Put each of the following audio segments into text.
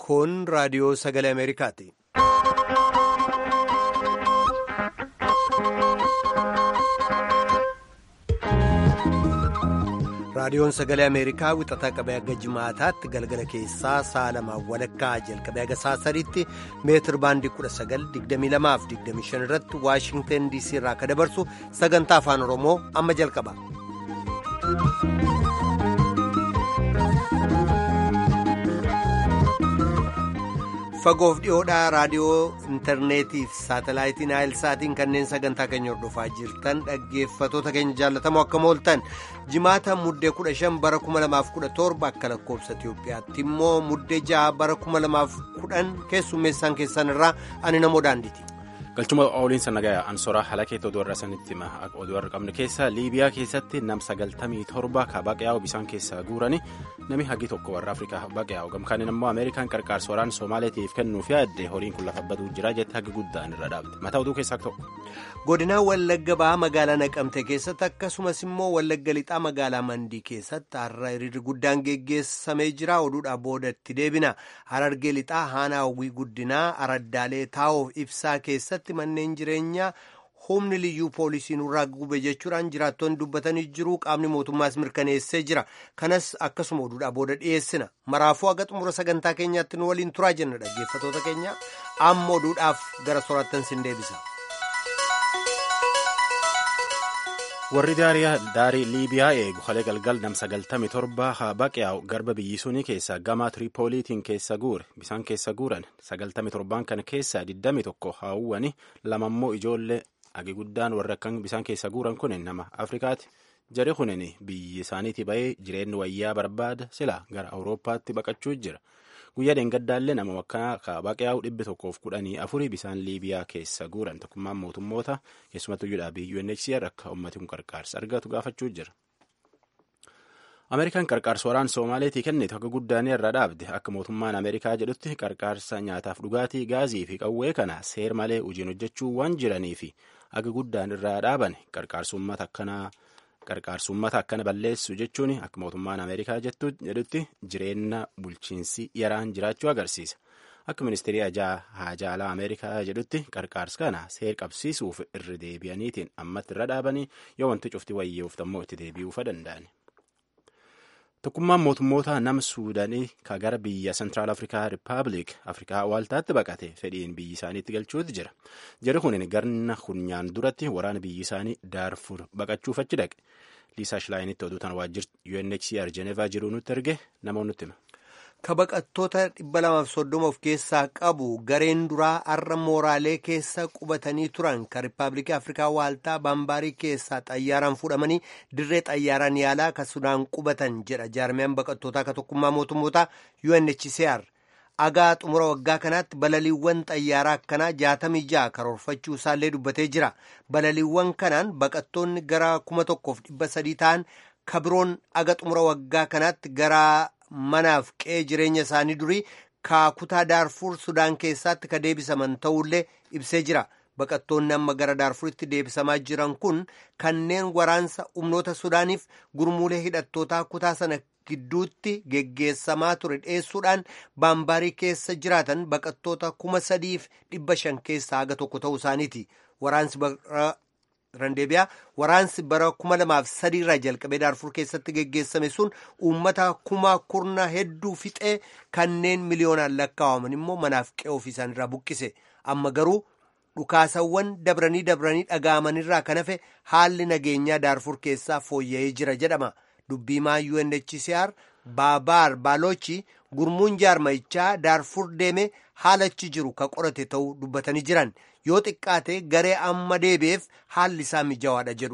Kun raadiyoo sagalee Ameerikaati. Raadiyoon sagalee Ameerikaa wixataa qabee akka jimaataatti galgala keessaa sa'a lamaan walakkaa jalqabee aga sa'a sadiitti meetir baandii 1922-25 irratti Waashingteen DC irraa akka dabarsu sagantaa afaan Oromoo amma jalqaba. Fagoof dhiyoodhaa raadiyoo intarneetii fi saatalaayitiin saatiin kanneen sagantaa keenya hordofaa jirtan dhaggeeffatoota keenya jaallatamoo akka mooltan jimaata muddee 15 bara 2017 akka lakkoobsa Itiyoophiyaatti immoo muddee 6 bara 2010 keessummeessaan keessan irraa ani namoo daandiiti. galchuma ooliinsa nagayaa ansoraa haala keetti oduu har'a sanitti hima oduu har'a qabne keessa liibiyaa keessatti nam sagaltamii torba ka baqaa'u bisaan keessaa guurani nami hagi tokko warra afrikaa baqaa'u gamkaaniin immoo ameerikaan qarqaarsa waraana soomaaleetiif kennuuf yaadde horiin kun lafa baduu jira jette hagi guddaan irra dhaabde mataa oduu keessaa tokko. godinaa wallagga bahaa magaalaa naqamte keessatti akkasumas immoo wallagga lixaa magaalaa mandii keessatti har'a hiriirri guddaan geggeessamee jira oduudhaa boodatti deebina harargee lixaa haanaa hawwii guddinaa araddaalee taa'uuf ibsaa keessatti manneen jireenyaa humni liyyuu poolisii nurraa gube jechuudhaan jiraattoonni dubbatanii jiru qaamni mootummaas mirkaneessee jira kanas akkasuma oduudhaa booda dhiyeessina maraafuu haga xumura sagantaa keenyaatti nu waliin turaa jenna dhaggeeffatoota keenya amma oduudhaaf gara soraattan sin deebisa. warri daarii liibiyaa eegu halee galgal nam sagaltami torba haa baqaa'u garba biyyi sunii keessaa gamaa tiriipooliitiin keessa guure bisaan keessa guuran sagaltami torbaan kana keessaa diddami tokko haawwani lamammoo ijoollee agi guddaan warra akkan bisaan keessa guuran kun nama afrikaati jari kunin biyyi isaaniitii bahee jireenyi wayyaa barbaada sila gara awurooppaatti baqachuu jira guyyaa dheengaddaallee nama wakkanaa ka baqaa'u dhibbi tokkoof kudhanii afurii bisaan liibiyaa keessa guuran tokkummaan mootummoota keessumattuu dhaabii UNHCR akka ummati kun qarqaarsa argatu gaafachuu jira. Ameerikaan qarqaarsa waraana Soomaaleetii kennitu akka guddaanii irra dhaabde akka mootummaan Ameerikaa jedhutti qarqaarsa nyaataaf dhugaatii gaazii fi qawwee kana seer malee hojiin hojjechuu waan jiranii fi akka guddaan irraa dhaaban qarqaarsummaata akkanaa. qarqaarsummaata akkana balleessu jechuun akka mootummaan ameerikaa jedhutti jireenya bulchiinsi yaraan jiraachuu agarsiisa akka ministeerii haajaalaa ameerikaa jedhutti qarqaarsa kana seer qabsiisuuf irra deebi'aniitiin ammatti irra dhaabanii yoo wanti cufti wayyeef ammoo itti deebi'uufa danda'an. tokkummaan mootummoota nama suudaanii ka gara biyya sentiraal afrikaa rippaabilik afrikaa waaltaatti baqate fedhiin biyyi isaaniitti galchuutti jira jari kunin garna kunyaan duratti waraana biyyi isaanii daarfur baqachuuf achi dhaqe liisaa shilaayinitti oduu tan waajjirti UNHCR Jenevaa jiruu nutti erge namoonni nutti hima. ka baqattoota 230 of keessaa qabu gareen duraa har'a mooraalee keessa qubatanii turan ka riippaabilikii afrikaa waaltaa baambaarii keessaa xayyaaraan fudhamanii dirree xayyaaraan yaalaa ka sudaan qubatan jedha jaarmiyaan baqattootaa ka tokkummaa mootummootaa UNHCR agaa xumura waggaa kanaatti balaliiwwan xayyaaraa akkanaa 66 karoorfachuu isaallee dubbatee jira balaliiwwan kanaan baqattoonni gara 1300 ta'an kabiroon aga xumura waggaa kanaatti gara manaaf qe'ee jireenya isaanii durii kaakutaa daarfur sudaan keessaatti ka deebisaman ta'ullee ibsee jira baqattoonni amma gara daarfuritti deebisamaa jiran kun kanneen waraansa humnoota sudaaniif gurmuulee hidhattootaa kutaa sana gidduutti geggeessamaa ture dheessuudhaan baambaarii keessa jiraatan baqattoota kuma sadiif dhibba shan keessaa haga tokko ta'uu isaaniiti waraansi randeebiyaa waraansi bara kuma lamaaf sadiirraa jalqabee daarfur keessatti geggeessame sun uummata kuma kurna hedduu fixee kanneen miliyoonaan lakkaa'aman immoo manaaf qe'ee ofii isaaniirraa buqqise amma garuu dhukaasawwan dabranii dabranii dhaga'amanirraa kan hafe haalli nageenyaa daarfur keessaa fooyya'ee jira jedhama dubbiimaa UNHCR baabaar baalochi gurmuun jaarmayichaa daarfur deeme haalachi jiru ka qorate ta'uu dubbatanii jiran yoo xiqqaate garee amma deebi'eef haalli isaa mijawaadha jedhu.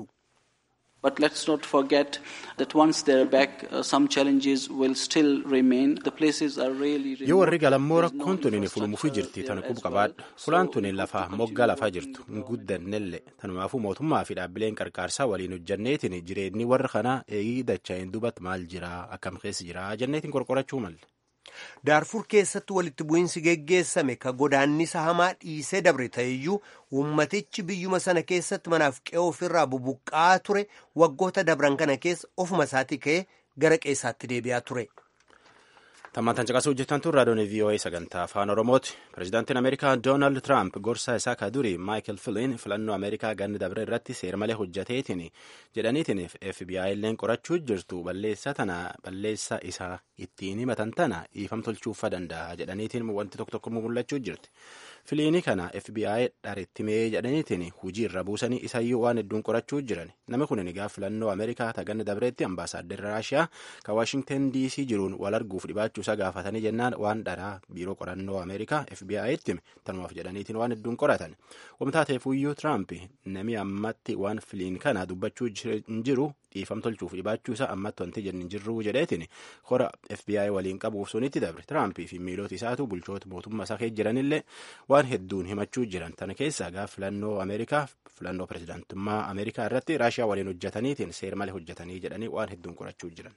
But let's not forget that once they're back, uh, some challenges will still remain. The places are really, really yoo warri galammoo rakkoon tuniin fulumuufii jirti tan qubu qabaadha fulaan tuniin lafaa moggaa lafaa jirtu hin guddannellee tanumaafuu mootummaa fi dhaabbileen qarqaarsaa waliin hojjanneetiin jireenyi warra kanaa eegii dachaa'iin duubatti maal jiraa akkam keessa jiraa jenneetiin qorqorachuu malle. daarfur keessatti walitti bu'iinsi geggeessame ka godaannisa hamaa dhiisee dabre ta'eyyuu ummatichi biyyuma sana keessatti manaaf qe'ee ofirraa bubuqqaa ture waggoota dabran kana keessa ofuma isaatii ka'ee gara qeessaatti deebi'aa ture. Tammaantan caqasuu hojjetan tun raadiyoon VOA sagantaa afaan Oromooti. Pireezidaantiin Ameerikaa Doonaald Tiraamp gorsaa isaa ka durii Maayikel Filiin filannoo Ameerikaa ganna dabre irratti seermalee hojjeteetiin jedhaniitiin FBI illeen qorachuu jirtu balleessa tana balleessa isaa ittiin himatan tana dhiifam tolchuufa danda'a jedhaniitiin wanti tokko tokko mul'achuu jirti. Filiini kana FBI dharittimee jedhaniitiin hujii irra buusanii isayyuu waan hedduun qorachuu jiran. Namni kun egaa filannoo Ameerikaa ta ganna dabreetti ambaasaaddar Raashiyaa ka Waashingtan DC jiruun wal arguuf dhibaachuu isa gaafatanii jennaan waan dharaa biiroo qorannoo Ameerikaa FBI'tti hime tanumaaf jedhaniitiin waan hedduun qoratan. Wamtaateefuyyuu Tiraamp nami ammatti waan filiin kana dubbachuu hin jiru dhiifam tolchuuf dhibaachuu isaa ammatti wanti jenni hin jirru jedheetiin hora FBI waliin qabuuf sunitti dabre. Tiraamp fi miilota isaatu bulchoota mootummaa isaa keessa jiranillee waan hedduun himachuu jiran tana keessaa gaaf filannoo Ameerikaa filannoo pireezidaantummaa Ameerikaa irratti Raashiyaa waliin hojjetaniitiin seer malee hojjetanii jedhanii waan hedduun qorachuu jiran.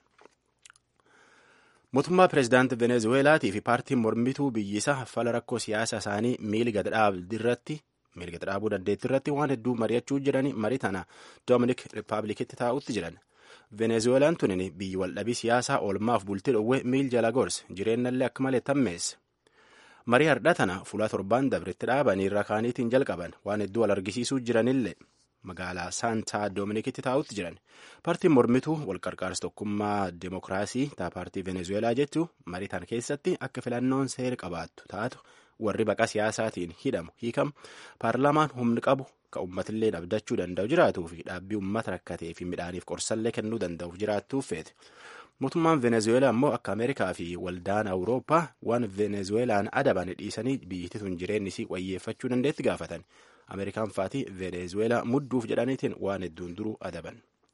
Mootummaa pireezidaantii Venezuweelaatii fi paartiin mormituu biyyisa fala rakkoo siyaasa isaanii miili gad irratti miili gad dhaabuu dandeetti irratti waan hedduu mari'achuu jiranii marii tana Doominik Rippaabilikitti taa'utti jiran. Venezuweelaan tunin biyyi waldhabii siyaasaa oolmaaf bultii dhowwee miil jala gorse jireenyallee akka malee tammeesse. Marii hardhaa tana fuula torbaan dabretti dhaabanii irra kaaniitiin jalqaban waan hedduu wal argisiisuu jiranillee magaalaa saantaa doominikitti taa'utti jiran paartiin mormituu walqarqaarsa tokkummaa deemokiraasii taa paartii venezuweelaa jechuu marii tana keessatti akka filannoon seera qabaattu taatu warri baqa siyaasaatiin hidhamu hiikamu paarlaamaan humni qabu ka uummatillee abdachuu danda'u jiraatuu fi dhaabbii uummata rakkatee fi midhaaniif qorsallee kennuu danda'u jiraattuuf feete. mootummaan venezuweelaa immoo akka ameerikaa fi waldaan awurooppaa waan venezuweelaan adaban dhiisanii biyyittii tun jireenyi isii wayyeeffachuu dandeetti gaafatan ameerikaan faatii venezuweelaa mudduuf jedhaniitiin waan hedduun duruu adaban.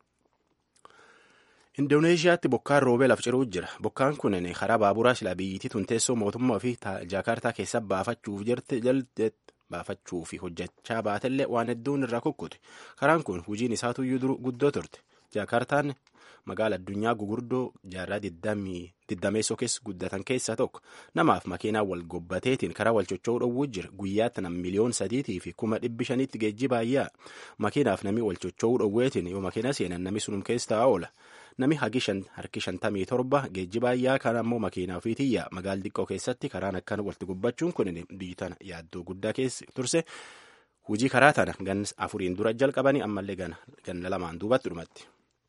indoneeshiyaatti bokkaan roobee laf ciruu jira bokkaan kun karaa baaburaa silaa biyyittii tun teessoo mootummaa fi jaakartaa keessa baafachuuf jirte baafachuu fi hojjechaa baatellee waan hedduun irraa kukkute karaan kun hojiin isaatuyyuu duru guddoo turte jaakartaan magaala addunyaa gugurdoo jaarraa diddameessoo keessa guddatan keessaa tokko namaaf makiinaa wal gobbateetiin karaa wal chocho'uu dhowwuu jira guyyaatti nam miliyoon sadiitii fi kuma dhibbi shaniitti geejjiba ayyaa makiinaaf nami wal chocho'uu dhowweetiin yoo makiina seenan nami sunum keessa oola nami hagi harki shantamii torba geejjiba ayyaa kan ammoo makiinaa ofiitiyyaa magaala xiqqoo keessatti karaan akkan walitti gubbachuun kun biyyi tana yaaddoo guddaa keessa turse hujii karaa tana gan afuriin dura jalqabanii ammallee ganna lamaan duubatti dhumatti.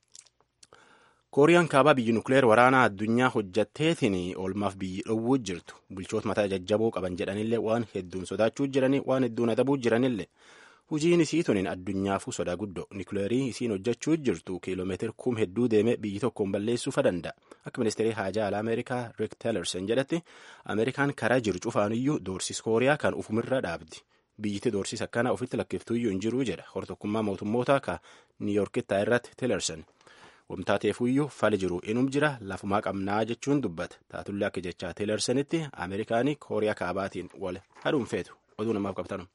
kooriyaan kaabaa biyyi nukleer waraanaa addunyaa hojjatteetiin oolmaaf biyyi dhowwuu jirtu bulchoota mataa jajjaboo qaban jedhanillee waan hedduun sodaachuu jiranii waan hedduun adabuu jiranillee hujiin isii tunin addunyaafuu sodaa guddoo nukleerii isiin hojjechuu jirtu kiiloomeetira kum hedduu deeme biyyi tokkoon balleessuufa danda'a akka ministeerii haajaa alaa ameerikaa riik teelerson jedhatti ameerikaan karaa jiru cufaanuyyuu doorsis kooriyaa kan ufumirra dhaabdi biyyiti doorsis akkana ofitti lakkiftuuyyuu hin jiruu jedha hortokkummaa mootummoota ka niiyorkittaa irratti teelerson. wamtaateefuyyuu fali jiru inum jira lafumaa qabnaa jechuun dubbata taatullee akka jechaa teelersanitti ameerikaanii kooriyaa kaabaatiin wal hadhuun feetu oduu namaaf qabtanu.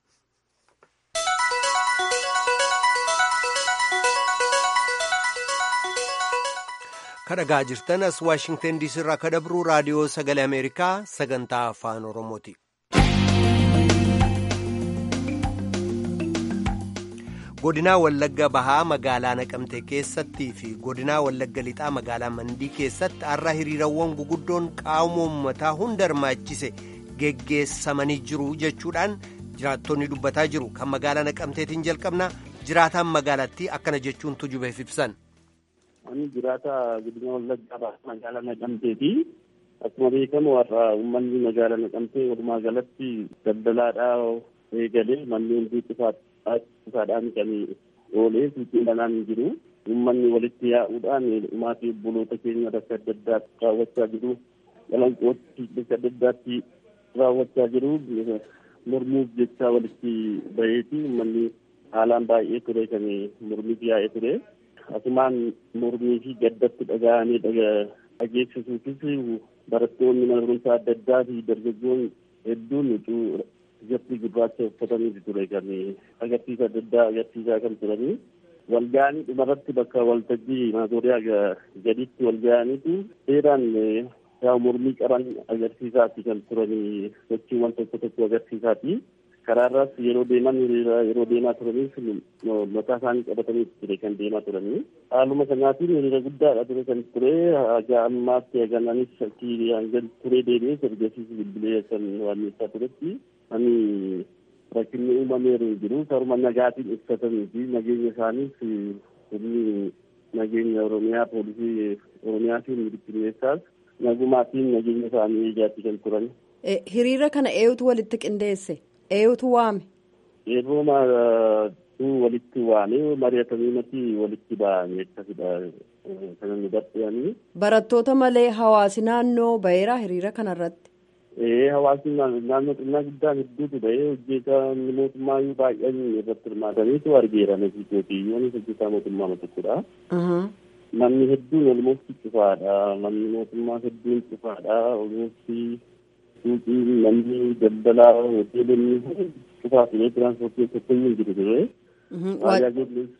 kadhagaa jirtan as waashingtan diisii irraa kadabruu raadiyoo sagalee ameerikaa sagantaa afaan oromooti. godinaa wallagga bahaa magaalaa naqamtee keessattii fi godinaa wallagga lixaa magaalaa mandii keessatti har'a hiriirawwan guguddoon qaama uummataa hunda hirmaachise geggeessamanii jiru jechuudhaan jiraattonni dubbataa jiru kan magaalaa naqamteetiin jalqabna jiraataan magaalattii akkana jechuun tujubeef ibsan. Ani jiraata godina wallaggaa bahaa magaalaa naqamteeti. Akkuma beekamu har'a uummanni magaalaa naqamtee walumaa galatti daldalaadhaa eegalee manneen cufaadhaan kan oolee suuqiin banaan jiru. Uummanni walitti yaa'uudhaan maatii obboloota keenya bakka adda addaatti raawwachaa jiru. Qalanqootti bakka adda addaatti raawwachaa jiru. Mormuuf jecha walitti baheeti uummanni haalaan baay'ee ture kan mormiif yaa'ee ture. Asumaan mormii fi gaddatti dhaga'anii dhageessisuufis barattoonni mana barumsaa adda addaa fi dargaggoon hedduun ijatti gurraacha uffatanii ture kan agarsiisa adda addaa agarsiisaa kan turanii walga'anii dhumarratti bakka waltajjii maazooriyaa gaditti walga'aniitu seeraan yaa mormii qaban agarsiisaati kan turanii sochiiwwan tokko tokko agarsiisaati. karaarraas yeroo deeman hiriira yeroo deemaa turanis mataa isaanii qabatanii ture kan deemaa turanii haaluma sanaatiin hiriira guddaadha ture kan ture haga ammaatti hagananis hanga ture deebi'ee ergasiis bilbilee kan waanneessaa turetti ani rakkinni uumameeru jiru karuma nagaatiin ibsatanii fi nageenya isaaniif humni nageenya oromiyaa poolisii oromiyaa fi mirkaneessaas nagumaatiin nageenya isaanii eegaatti kan turan. hiriira kana eenyutu walitti qindeesse eenyutu waame. yeroo walitti waame mari'atanii walitti ba'anii akkasidha kan nu dadhabanii. barattoota malee hawaasi naannoo baheera hiriira kanarratti. ee hawaasni naannoo xinnaa guddaan hedduutu bahee hojjetaa mootummaayyuu baay'een irratti hirmaataniitu argeera nasiitootiyyoonis hojjetaa mootummaa tokkodha. manni hedduun olmoofti cufaadha manni mootummaa hedduun cufaadha olmoofti suuqiin manni daldalaa hoteelonni cufaa ture tiraanspoortii tokkoyyuu hin jiru ture. Tajaajillis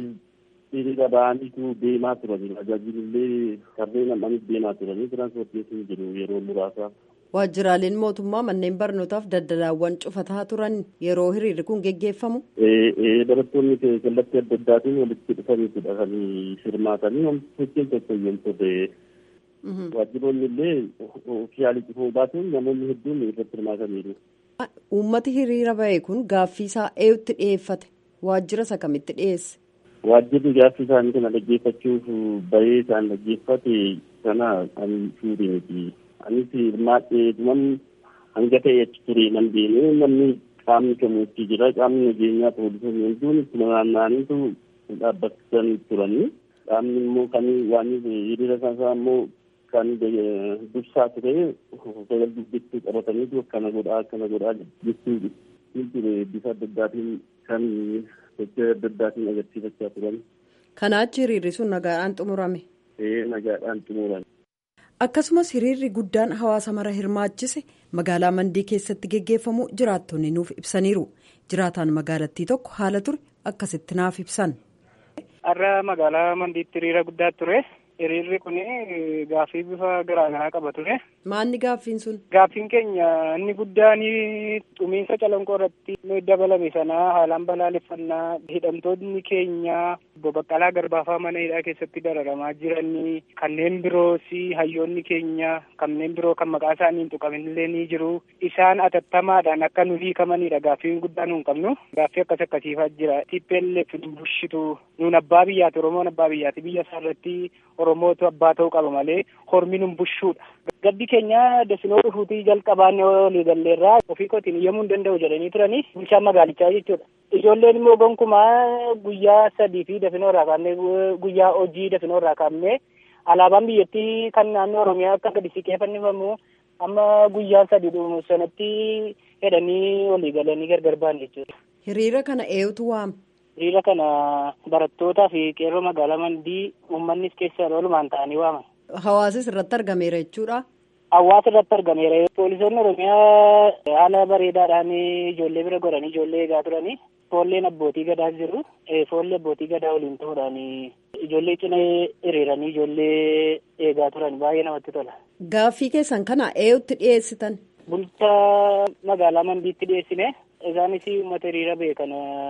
hiriira ba'aniitu deemaa turani tajaajilillee kanneen ammanis deemaa turani tiraanspoortiin hin jiru yeroo muraasa. Waajjiraaleen mootummaa manneen barnootaaf daldalaawwan cufataa turan yeroo hiriirri kun geggeeffamu. Barattoonni kallattii adda addaatiin walitti dhufaniitudha kan hirmaatanii hojiin tokko yoo turre. Waajjiroonni illee ofiyaalii cufuu baatuun namoonni hedduun irratti hirmaataniiru. Uummati hiriira bahe kun gaaffii isaa eenyutti dhiyeeffate? Waajjira isa kamitti dhiyeesse? Waajjirri gaaffii isaanii kana dhaggeeffachuuf bahee isaan dhaggeeffate sana ani fuudhe miti. anis hirmaadhee dhuman hanga ta'e achi ture nan deemee namni qaamni kamuutti jira qaamni nageenyaa poolisoonni hedduun ittuma naanna'aniitu dhaabbatan turanii qaamni immoo kan waan hiriira isaa immoo kan dursaa ture sagal dubbittuu qabataniitu akkana godhaa akkana godhaa jechuu ture bifa adda addaatiin kan sochii adda addaatiin agarsiifachaa turan. Kanaachi hiriirri sun nagaadhaan xumurame. Ee nagaadhaan xumurame. akkasumas hiriirri guddaan hawaasa mara hirmaachise magaalaa mandii keessatti geggeeffamu jiraattonni nuuf ibsaniiru jiraataan magaalattii tokko haala ture akkasitti naaf ibsan. har'a magaalaa mandiitti hiriira guddaa ture hiriirri kun gaaffii bifa garaagaraa qaba ture. maanni gaaffiin sun. gaaffiin keenya inni guddaan xumiinsa calanqoo irratti dabalame sanaa haalaan balaaleffannaa hidhamtoonni keenya obbo Baqqalaa Garbaafaa mana hidhaa keessatti dararamaa jiranii kanneen biroos hayyoonni keenya kanneen biroo kan maqaa isaanii hin tuqaminillee ni jiru isaan atattamaadhaan akka nu hiikamanidha gaaffiin guddaan nu hin qabnu gaaffii akkas akkasiifaa jira TPLF nu bulchitu nuun abbaa biyyaati Oromoon abbaa biyyaati biyya isaa irratti Oromootu abbaa ta'uu qaba malee hormi nu bulchuudha. Gaddi keenya dafinoo dhufuutii jalqabaan olii galleerraa ofii kootiin iyyamuu hin danda'u jedhanii turanii bulchaan magaalichaa jechuudha. Ijoolleen immoo gonkumaa guyyaa sadii fi dafinoo irraa kaafnee guyyaa hojii dafinoo irraa kaafnee alaabaan biyyattii kan naannoo Oromiyaa akka gadi siqeeffannifamu amma guyyaa sadii dhumu sanatti hedhanii olii galanii gargar ba'an jechuudha. Hiriira kana eenyutu waame? Hiriira kana barattootaa fi qeerroo magaalaa mandii uummannis keessa oolumaan ta'anii waaman. Hawaasis irratti argameera jechuudha. Hawaasa irratti argameera. Poolisoonni Oromiyaa haala bareedaadhaan ijoollee bira godhanii ijoollee eegaa turanii. Foolleen abbootii gadaa jiru. Foollee abbootii gadaa waliin ta'uudhaan ijoollee cina hiriiranii ijoollee eegaa turan baay'ee namatti tola. Gaaffii keessan kana eenyutti dhiyeessitan? Bulchaa magaalaa Mandiitti dhiyeessine. Isaanis uummata hiriira beekan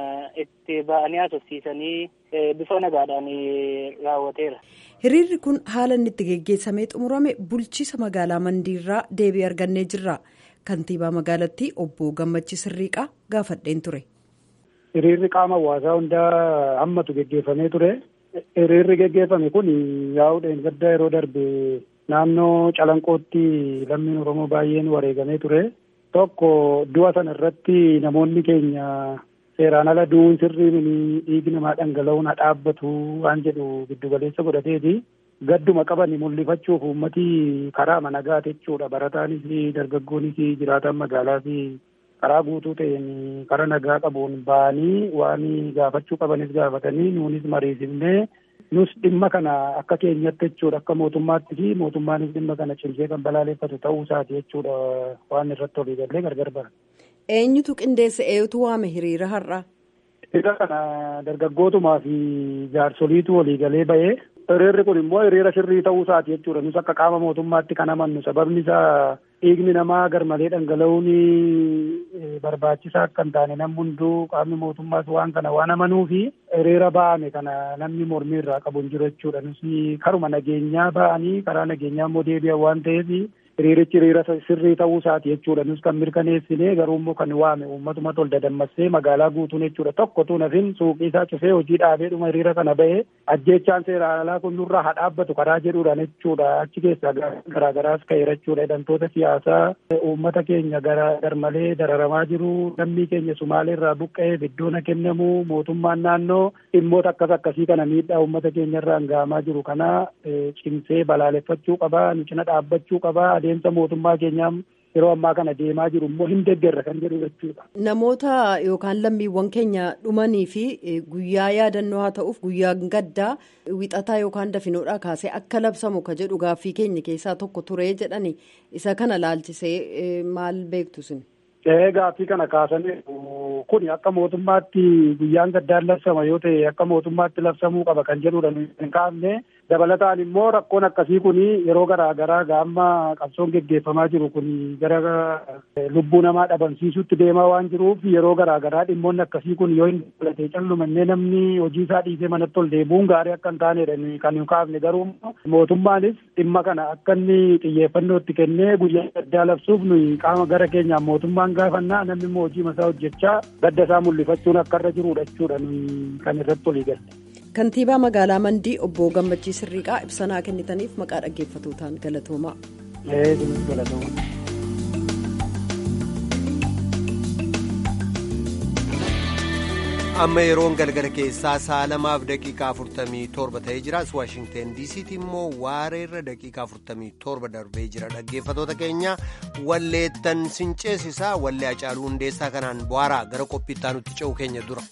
itti ba'anii haasofsiisanii bifa nagaadhaan raawwateera. Hiriirri kun haala inni itti geggeessamee xumurame bulchiisa magaalaa Mandiirraa deebii argannee jirra. Kantiibaa magaalattii obbo Gammachii Sirriiqaa gaafadheen ture. Hiriirri qaama hawaasaa hundaa hammatu geggeeffamee ture. Hiriirri geggeeffame kun yaa'uudhaan gadda yeroo darbe naannoo Calanqootti lammiin Oromoo baay'een wareegamee ture. Tokko du'a sana irratti namoonni keenya seeraan ala du'uun sirrii dhiigi namaa dhangala'uun haa dhaabbatu waan jedhu giddu galeessa godhateeti. Gadduma qaban mul'ifachuuf uummatii karaa nagaa jechuudha. Barataanis dargaggoonis jiraataan magaalaas karaa guutuu ta'een karaa nagaa qabuun ba'anii waan gaafachuu qabanis gaafatanii nuunis mariisifnee nus dhimma kana akka keenyatti jechuudha akka mootummaatti fi mootummaanis dhimma kana cimsee kan balaaleffatu ta'uu isaati jechuudha waan irratti olii gallee gargar bara. Eenyutu qindeesse eenyutu waame hiriira har'aa? Hiriira kana dargaggootumaa fi jaarsoliitu walii galee bahee hiriirri kun immoo hiriira sirrii ta'uu isaati jechuudha nus akka qaama mootummaatti kan amannu sababni isaa dhiigni namaa garmalee dhangala'uun barbaachisaa akka hin taane namni hunduu qaamni mootummaas waan kana waan amanuu fi hiriira ba'ame kana namni mormii irraa qabu hin jiru jechuudha. Nus karuma nageenyaa ba'anii karaa nageenyaa immoo deebi'an waan ta'eef hiriirichi hiriira sirrii ta'uu isaati jechuudha. Nus kan mirkaneessine garuu immoo kan waame uummatuma tol dadammassee magaalaa guutuun jechuudha. Tokko tu nafin suuqii isaa cufee hojii dhaabeedhuma hiriira kana ba'ee ajjeechaan seeraan alaa kun nurraa haa dhaabbatu karaa jedhuudhaan jechuudha. Achi keessaa garaagaraas ka'eera jechuudha. Hidhamtoota siyaasaa uummata keenya garmalee dararamaa jiru. Lammii keenya Sumaalee irraa buqqa'eef iddoon kennamu mootummaan naannoo dhimmoota akkas akkasii kana miidhaa uummata keenya irraan gahamaa jiru kana cimsee balaaleffachuu qaba. Nu cina dhaabbachuu qaba. adeemsa mootummaa keenyaa yeroo ammaa kana deemaa jiru immoo hin deeggarra kan jedhu jechuudha. Namoota yookaan lammiiwwan keenya dhumanii fi guyyaa yaadannoo haa ta'uuf guyyaa gaddaa wixataa yookaan dafinoodhaa kaasee akka labsamu ka jedhu gaaffii keenya keessaa tokko ture jedhani isa kana laalchisee maal beektu sin? Gaaffii kana kaasanii kun akka mootummaatti guyyaan gaddaan labsama yoo ta'e akka mootummaatti labsamuu qaba kan jedhudha hin kaafne dabalataan immoo rakkoon akkasii kun yeroo garaa garaa gaamma qabsoon geggeeffamaa jiru kun gara lubbuu namaa dhabamsiisutti deemaa waan jiruuf yeroo garaa garaa dhimmoonni akkasii kun yoo hin dabalatee callumannee namni hojii isaa dhiisee manatti ol deebi'uun gaarii akka hin taanedha kan hin kaafne garuu mootummaanis dhimma kana akka inni xiyyeeffannoo itti kennee guyyaa gaddaa labsuuf nuyi qaama gara keenyaan mootummaan gaafannaa namni immoo hojii masaa hojjechaa gadda isaa mul'ifachuun akka irra jirudha jechuudha kan irratti olii galle. Kantiibaa magaalaa Mandii obbo Gammachii Sirriiqaa ibsanaa kennitaniif maqaa dhaggeeffatootaan galatoomaa. galatoomaa. amma yeroon galgala keessaa sa'a lamaaf daqiiqaa afurtamii torba ta'ee jiraas waashingteen diisiitti immoo waareerra daqiiqaa afurtamii torba darbee jira dhaggeeffatoota keenya walleettan sinceesisaa wallee hacaaluu hundeessaa kanaan bu'aaraa gara qophiittaa nutti ce'u keenya dura.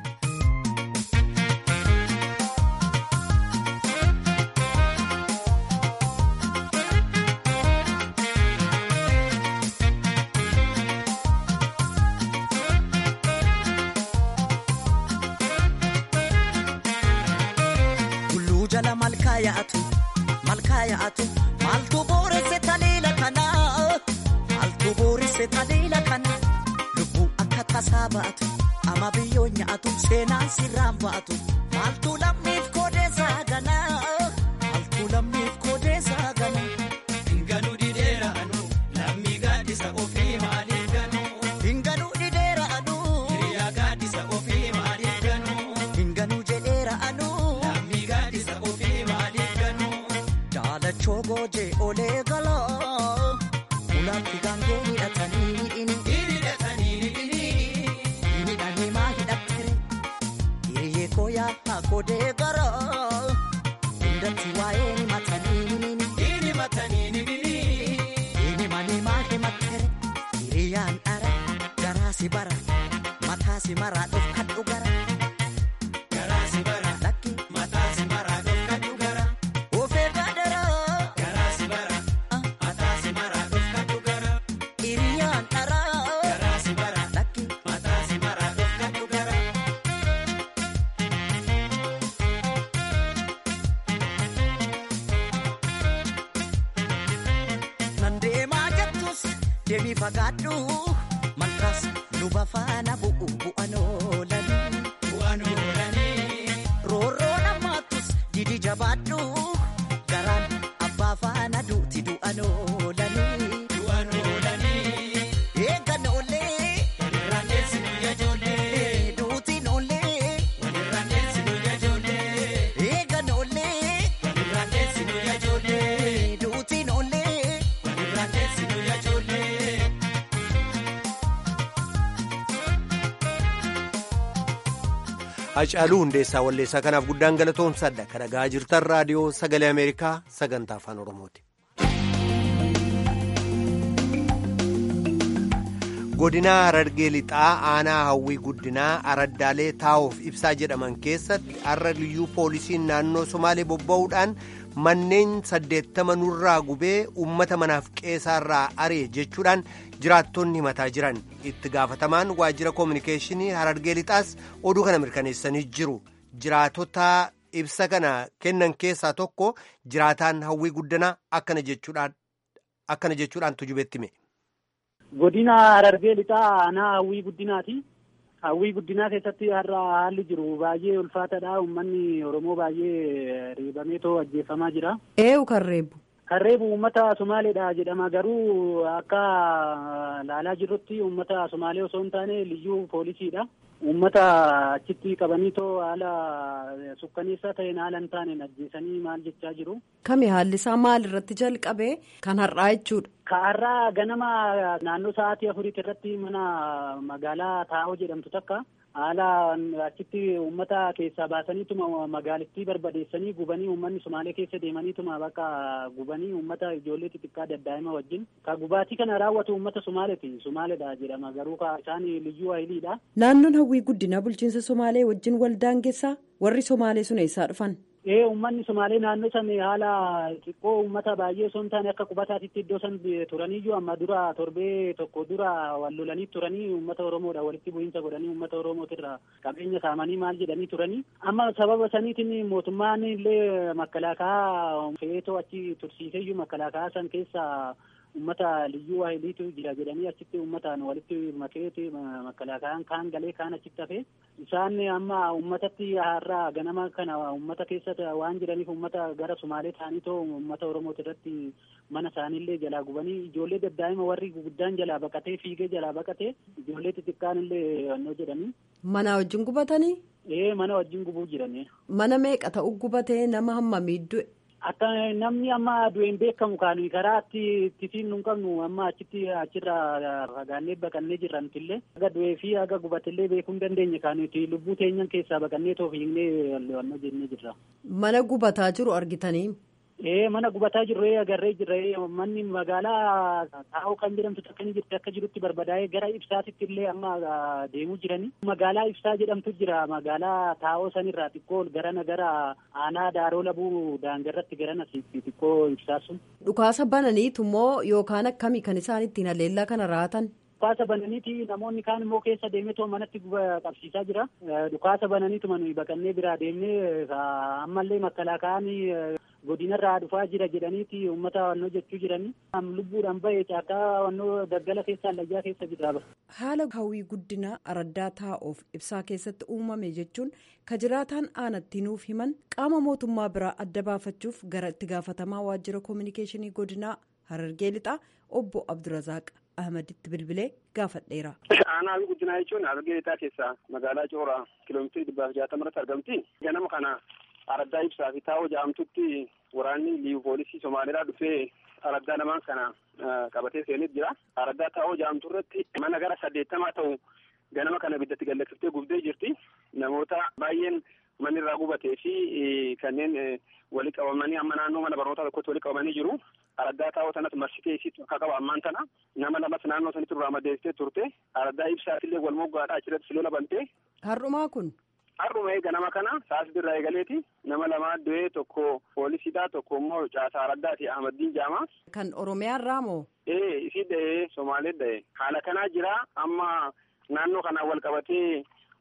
yaa'atu malkaa yaa'atu maaltu booresse taliila kana maaltu booresse taliila kana lubbuu akka tasaa ba'atu ama biyyoo nyaatu seenaan sirraan ba'atu maaltu lammiif koodeessaa gana maaltu lammiif koodeessaa gana. Hinganuu didheera anu lammii gaaddisa ofii maaliif ganu. Hinganuu didheera anu hiriyaa gaaddisa ofii maaliif ganu. Hinganuu jedheera anu lammii gaaddisa ofii maaliif ganu. Daalachoo goojee olee galaa ulaatti gaangee hidhatanii hidhini. Hidhatanii hidhini. Hidhanii maa hidhattere hiriyyee kooyaa haa koodee garaa hundatti waa'ee ni matanii himini. Ni matanii ni himini. Ni manii maa himattere hiriyyaan dhara garaa si bara mataa si maraa dhofkadhu gara. Garaa si bara lakki mataa si maraa dhofkadhu gara. Ofee gaadara. Garaa si bara mataa si maraa dhofkadhu gara. Hiriyyaan dhara. Garaa si bara lakki mataa si maraa dhofkadhu gara. Nan deemaa jettus deemii fagaadhu malkaas luba faana bu'u bu'an oolanii. Bu'an oolanii. Roorroo namaattus didi jabaadhu garaan abbaa faana duuti du'an oolanii. Du'an oolanii. Eegan oolee. Walirraan deessi guyyaa ijoollee. Duutiin oolee. Walirraan deessi guyyaa ijoollee. Eegan oolee. Walirraan deessi guyyaa ijoollee. Duutiin oolee. Walirraan deessi guyyaa ijoollee. Hacaaluu Hundeessaa Walleessaa kanaaf guddaan galatoomsadha. Kan dhagaa jirtan raadiyoo sagalee Ameerikaa sagantaa afaan Oromooti. Godina Harargee Lixaa aanaa hawwii guddinaa araddaalee taa'uuf ibsaa jedhaman keessatti har'a liyyuu poolisiin naannoo Somaalee bobba'uudhaan manneen saddeettama nurraa gubee uummata manaaf qeesaarraa ari'e jechuudhaan jiraattonni himataa jiran itti gaafatamaan waajjira koominikeeshinii Harargee Lixaas oduu kana mirkaneessanii jiru jiraatota ibsa kana kennan keessaa tokko jiraataan hawwii guddinaa akkana jechuudhaan akkana jechuudhaan tujubetti hime. Godina Harargee lixaa aanaa hawwii guddinaati. Hawwii guddinaa keessatti har'a haalli jiru baay'ee ulfaataadha. Uummanni Oromoo baay'ee reebameetoo ajjeefamaa jira. Eewu kan reebu. Kan reebu uummata Somaaleedha jedhama garuu akka laalaa jirrutti uummata Somaalee osoo hin taane liyyuu poolisiidha. Uummata achitti qabaniitoo haala sukkaneessaa ta'een haala hin taaneen ajjeesanii maal jechaa jiru. Kami haalli isaa maal irratti jalqabe kan har'aa jechuudha. Ka har'aa ganama naannoo sa'aatii afuriitti irratti mana magaalaa Taa'oo jedhamtu takka haala achitti uummata keessaa baasaniituma magaalittii barbadeessanii gubanii uummanni Somaalee keessa deemaniituma bakka gubanii uummata ijoollee xixiqqaa daddaa'ima wajjin ka gubaatii kana raawwatu uummata Somaaleeti Somaaleedha jedhama garuu ka isaan liyyuu hayiliidha. Naannoon hawwii guddinaa bulchiinsa Somaalee wajjin waldaangeessaa warri Somaalee sun eessaa dhufan? Ee uummanni Somaalee naannoo san haala xiqqoo uummata baay'ee osoo hin taane akka qubataatitti iddoo san turaniyyuu amma dura torbee tokko dura wal lolanii turanii uummata Oromoodha walitti bu'iinsa godhanii uummata Oromootirra qabeenya saamanii maal jedhanii turanii amma sababa saniitiin mootummaan illee makkalaakaa feetoo achi tursiiseyyuu makkalaakaa san keessa ummata liyyuu waahiliitu jira jedhanii achitti ummataan walitti makeeti makalaakaan kaan galee kaan achitti hafe isaan amma ummatatti har'a ganama kana ummata keessa waan jiraniif ummata gara sumaalee ta'aniitoo ummata oromooti irratti mana isaaniillee jalaa gubanii ijoollee daddaa'ima warri guguddaan jalaa baqatee fiigee jalaa baqatee ijoollee xixiqqaan illee annoo jedhanii. Mana wajjin gubatanii? Ee mana wajjin gubuu jiranii. Mana meeqa ta'u gubatee nama hammamii du'e? Akka namni amma du'een beekamu kaanu karaa ittiin nu qabnu amma achitti achirraa fagaannee baqannee jirra nutillee aga du'ee fi aga gubatillee beekuu hin dandeenye kaanuti lubbuu teenyan keessaa baqannee too fiignee wanno jennee jirra. Mana gubataa jiru argitanii? Ee mana gubataa jirru agarree jirra manni magaalaa taa'oo kan jedhamtu takka ni jirti akka jirutti barbadaa'ee gara ibsaatitti illee amma deemuu jiranii. Magaalaa ibsaa jedhamtu jira magaalaa taa'oo sanirraa xiqqoo garana gara aanaa daaroo labuu daangarratti garana xiqqoo ibsaa sun. Dhukaasa bananiitu immoo yookaan akkamii kan isaan ittiin haleellaa kana raatan? Dhukaasa bananiiti namoonni kaan immoo keessa deemetoo manatti qabsiisaa jira. Dhukaasa bananiituma nuyi baqannee biraa deemnee ammallee makalaakaan godinarraa dhufaa jira jedhaniiti uummata wannoo jechuu jiranii. Lubbuudhaan bahee caakaa wannoo daggala keessa allayyaa keessa jira. Haala hawwii guddina araddaa taa'oof ibsaa keessatti uumame jechuun ka jiraataan aanatti nuuf himan qaama mootummaa biraa adda baafachuuf gara itti gaafatamaa waajjira koominikeeshinii godinaa harargee lixaa obbo Abdurazaaq Ahmaditti bilbilee gaafadheera. Aanaa guddinaa jechuun harargee lixaa keessaa magaalaa Cooraa kiiloomeetirii dhibbaaf jaatama irratti argamti. Ganama kana araddaa ibsaa fi taa'oo jedhamtutti waraanni liivu poolisii Somaaliidhaa dhufee araddaa lamaan kana qabatee seenet jira. Araddaa taa'oo jedhamtu irratti mana gara saddeettamaa ta'u ganama kana ibiddatti gallaksiftee gubdee jirti. Namoota baay'een manni irraa gubatee fi kanneen walii qabamanii amma naannoo mana barnootaa tokkotti walii qabamanii jiru. Araddaa taa'oo sanas marsitee isiitu akka qaba ammaan tana nama lamas naannoo sanitti irraa madeessitee turte. Araddaa ibsaatillee wal moggaadhaa achirratti silola bantee. Har'umaa kun. Har'uma ganama kana saasii irraa eegaleeti nama lamaa du'ee tokko poolisiidha tokko immoo caasaa araddaati Ahmadiin Jaamaa. Kan Oromiyaa irraa moo? Ee isii da'ee Somaalee da'ee haala kanaa jira amma naannoo kanaan wal qabatee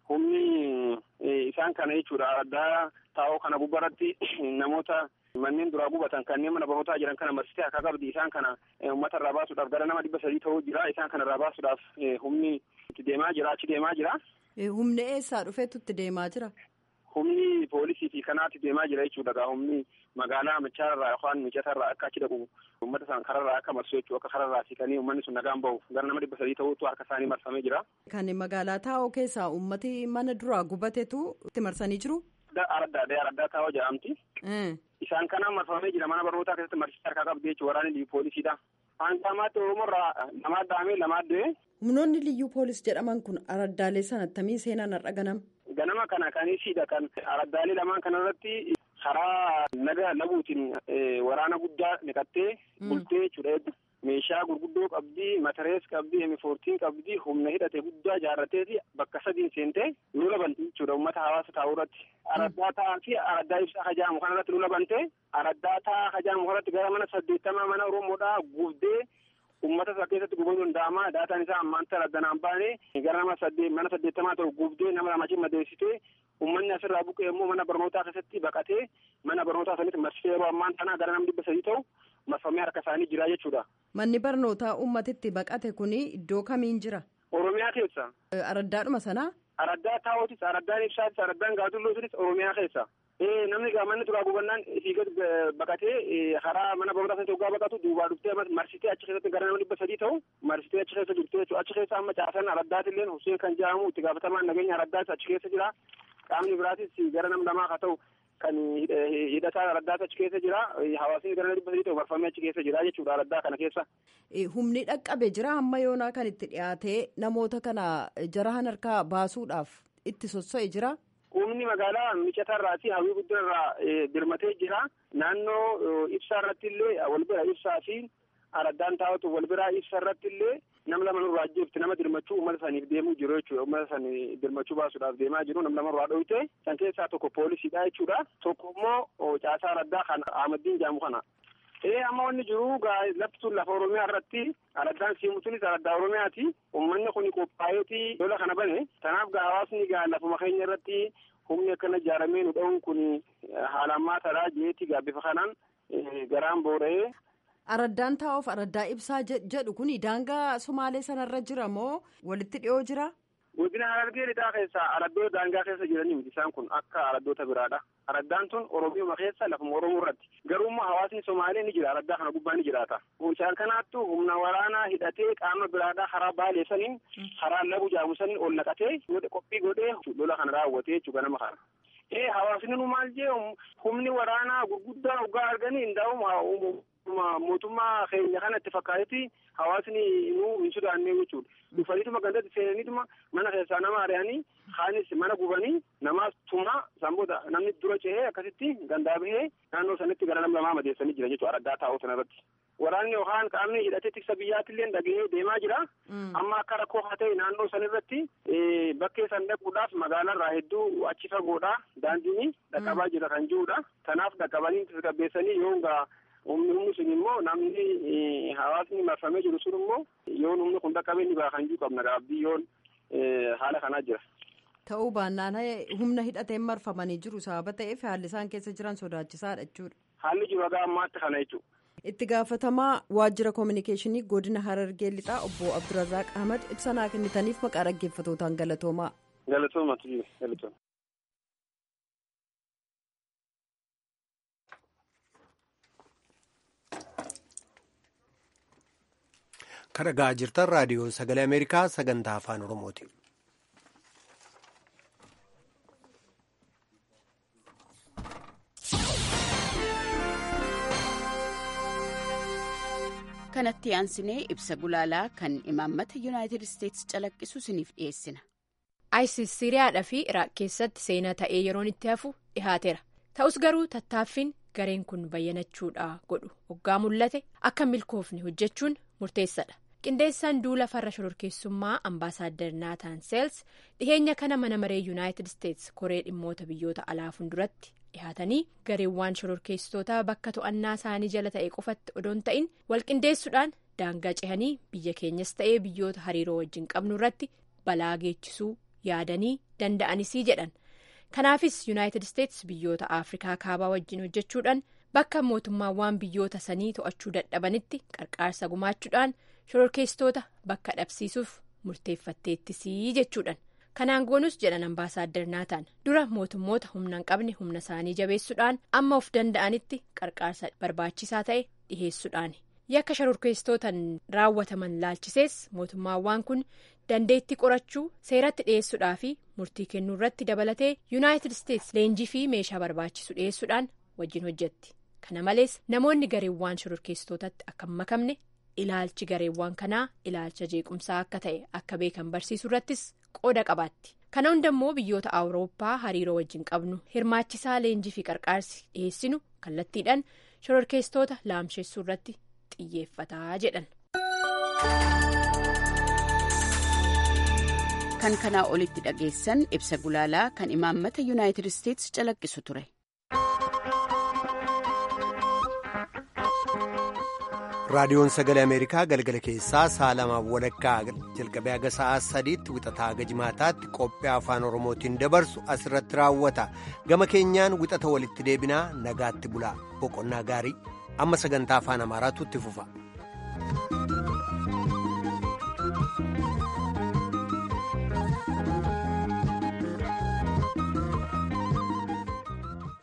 humni isaan kana jechuudha araddaa taa'oo kana gubbaratti namoota manneen duraa gubatan kanneen mana barnootaa jiran kana marsitee akka qabdi isaan kana uummata irraa baasuudhaaf gara nama dhibba sadii ta'uu jira isaan kana irraa baasuudhaaf humni itti deemaa jira achi deemaa jira. Humni eessaa dhufeetu itti deemaa jira? Humni poolisii fi kanaatti deemaa jira jechuudha gaa humni magaalaa michaarraa yookaan micatarraa akka achi dhaqu uummata isaan kararraa akka marsu jechuu akka kararraa siqanii uummanni sun nagaan bahu gara nama dhibba sadii ta'uutu harka isaanii marfamee jira. Kan magaalaa taa'oo keessaa uummati mana duraa gubatetu itti marsanii jiru? Araddaa araddaa taa'oo jedhamti. Isaan kanaan marfamee jira mana barnootaa keessatti marsitee harkaa qabdi jechuudha waraanni liyyuu poolisiidha. Aansaamaatti Oromoorraa lamaa dhahamee lamaa du'e. Humnoonni liyyuu poolis jedhaman kun araddaalee sana attamii seenaan har'a ganama. Ganama kana kan isiidha kan araddaalee lamaan kanarratti karaa naga labuutiin waraana guddaa naqattee bultee jechuudha. Meeshaa gurguddoo qabdi, matarees qabdi, emifoortiin qabdi, humna hidhate guddaa jaarrateeti bakka sadiin seentee lola banti jechuudha uummata hawaasa taa'uu irratti. Araddaa taa'aa fi araddaa ibsaa hajaamu kanarratti lola bantee araddaa taa'aa hajaamu kanarratti gara mana saddeettamaa mana Oromoodhaa gubdee uummata isaa keessatti gubamuu danda'ama. Daataan isaa ammaan tana addanaan baane gara nama saddeet mana saddeettamaa ta'u gubdee nama lamachi madeessitee uummanni asirraa buqqee immoo mana barnootaa keessatti baqatee mana barnootaa sanitti marsitee yeroo ammaan tana gara nama dhibba sadii ta'u marfamee harka isaanii jira jechuudha. Manni barnootaa uummatitti baqate kuni iddoo kamiin jira? Oromiyaa keessa. Araddaadhuma sanaa? Araddaa taa'ootis, araddaan ibsaatis, araddaan gaazulloositis Oromiyaa keessa. namni manni turaa gubannaan fiigat baqatee karaa mana barumsaa sana hoggaa baqatu duubaa dhuftee marsitee achi keessatti gara nama dhibba sadii ta'u marsitee achi keessa jirti jechuudha. Achi keessa amma caasan araddaatiillee Hussein kan jedhamu itti gaafatamaan nageenya araddaas achi keessa jira. Qaamni biraatis gara nama lamaa haa ta'u kan hidhataa araddaas achi keessa jira. Hawaasni gara dhibba sadii ta'u marfamee achi keessa jira jechuudha araddaa kana keessa. Humni dhaqqabe jira hamma yoonaa kan itti dhiyaatee namoota kana jarahan harkaa baasuudhaaf itti sosso'e jira. Humni magaalaa micatarraa fi hawwii guddinarraa birmatee jira. Naannoo ibsaa irratti illee wal bira ibsaa fi araddaan taa'atu wal biraa ibsa irratti illee nama lama nurraa jirti nama dirmachuu uummata saniif deemuu jiru jechuudha. Uummata sanii dirmachuu baasuudhaaf deemaa jiru nama lama nurraa dhoyte. San keessaa tokko poolisiidha jechuudha. Tokko immoo caasaa araddaa kan Ahmaddiin jedhamu kana. Ee amma wanni jiru lafti sun lafa Oromiyaa irratti araddaan siimu sunis araddaa Oromiyaati. Uummanni kun qophaa'eeti lola kana bane. Kanaaf gaa hawaasni gaa lafuma keenya irratti humni akkana ijaaramee nu dha'uun kun haala ammaataadha jeeti gaa bifa kanaan garaan boora'ee. Araddaan taa'uuf araddaa ibsaa jedhu kun daangaa Somaalee sanarra jira moo walitti dhiyoo jira? Godina Harargee lixaa keessa araddoota daangaa keessa jiranii miti isaan kun akka araddoota biraadha. Araddaan tun Oromiyaa keessa lafuma Oromoo irratti. Garuummaa hawaasni Somaalee ni jira araddaa kana gubbaa ni jiraata. Isaan kanaattu humna waraanaa hidhatee qaama biraadhaa karaa baalee saniin karaa labu jaamu saniin ol naqatee qophii godhee lola kana raawwatee jechuudha nama kana. Ee hawaasni nu maal jee humni waraanaa gurguddaa hoggaa arganii hundaa'u mootummaa keenya kana itti fakkaatetti hawaasni nu hin sodaanne jechuudha. Dhufaniituma gandatti seenaniituma mana keessaa nama ari'anii kaanis mana gubanii namaas tuma sanboota namni dura cehee akkasitti gandaa bahee naannoo sanitti gara nama lamaa madeessanii jira jechuudha araddaa taa'uu sanarratti. Waraanni yookaan qaamni hidhatee tiksa biyyaattillee dhagahee deemaa jira. Amma akka rakkoo haa ta'e naannoo sanirratti bakkee san dhaquudhaaf magaalaarraa hedduu achi fagoodha. Daandiin dhaqqabaa jira kan jirudha. Kanaaf dhaqqabanii tasgabbeessanii yoo humni humni sun immoo namni hawaasni marfamee jiru sun immoo yoon humni kun dhaqqabee ni baha kan jiru qabna gaabbii yoon haala kanaa jira. Ta'uu baannaan humna hidhateen marfamanii jiru sababa ta'eef haalli isaan keessa jiran sodaachisaadha jechuudha. Haalli jiru haga ammaatti kana jechuudha. Itti gaafatamaa waajjira koominikeeshinii godina Harargee lixaa obbo Abdurazaaq Ahmad ibsa naa kennitaniif maqaa dhaggeeffatootaan galatoomaa. Galatooma galatooma. Kan dhagaa jirtan raadiyoo sagalee Ameerikaa sagantaa afaan Oromooti. kanatti aansinee ibsa gulaalaa kan imaammata yuunaayitid isteetsi calaqqisu isiniif dhiyeessina. isis siriyaadhaa fi iraaq keessatti seenaa ta'ee yeroon itti hafu dhihaateera ta'us garuu tattaaffiin gareen kun bayyanachuudha godhu hoggaa mul'ate akka milkoofne hojjechuun murteessadha qindeessaan duula farra shororkeessummaa ambaasaaddar naataan seels dhiheenya kana mana maree yuunaayitid isteetsi koree dhimmoota biyyoota alaa fuulduratti dhihaatanii gareewwan shororkeessitootaa bakka to'annaa isaanii jala ta'e qofatti odoon ta'in walqindeessuudhaan daangaa cehanii biyya keenyas ta'ee biyyoota hariiroo wajjin qabnu irratti balaa geechisuu yaadanii danda'anisii jedhan kanaafis yuunaayitid isteetsi biyyoota afrikaa kaabaa wajjin hojjechuudhaan bakka mootummaawwan biyyoota sanii to'achuu dadhabanitti qarqaarsa gumaachuudhaan shororkeessitoota bakka dhabsiisuuf murteeffatteettisii jechuudhaan. kanaan goonus jedhan ambaasaaddar naataan dura mootummoota humna hin qabne humna isaanii jabeessuudhaan amma of danda'anitti qarqaarsa barbaachisaa ta'e dhiheessuudhaan yakka shororkeessitootaan raawwataman laalchisees mootummaawwan kun dandeettii qorachuu seeratti dhiheessuudhaa fi murtii kennuu irratti dabalatee yuunaayitid isteetsi leenjii fi meeshaa barbaachisu dhiheessuudhaan wajjin hojjetti kana malees namoonni gareewwan shororkeessitootatti akka hin makamne ilaalchi gareewwan kanaa ilaalcha jeequmsaa akka ta'e akka beekan barsiisuu irrattis qooda qabaatti kana hundammoo biyyoota awurooppaa hariiroo wajjin qabnu hirmaachisaa leenjii fi qarqaarsi dhiheessinu kallattiidhaan shororkeessitoota laamsheessuu irratti xiyyeeffataa jedhan. kan kanaa olitti dhageessan ibsa gulaalaa kan imaammata yuunaayitid isteetsi calaqqisu ture. raadiyoon sagalee ameerikaa galgala keessaa sa'a lamaaf walakkaa jalqabee haga sa'aa sadiitti wixataa haga jimaataatti qophii afaan oromootiin dabarsu asirratti raawwata gama keenyaan wixata walitti deebinaa nagaatti bulaa boqonnaa gaarii amma sagantaa afaan amaaraatu itti fufa.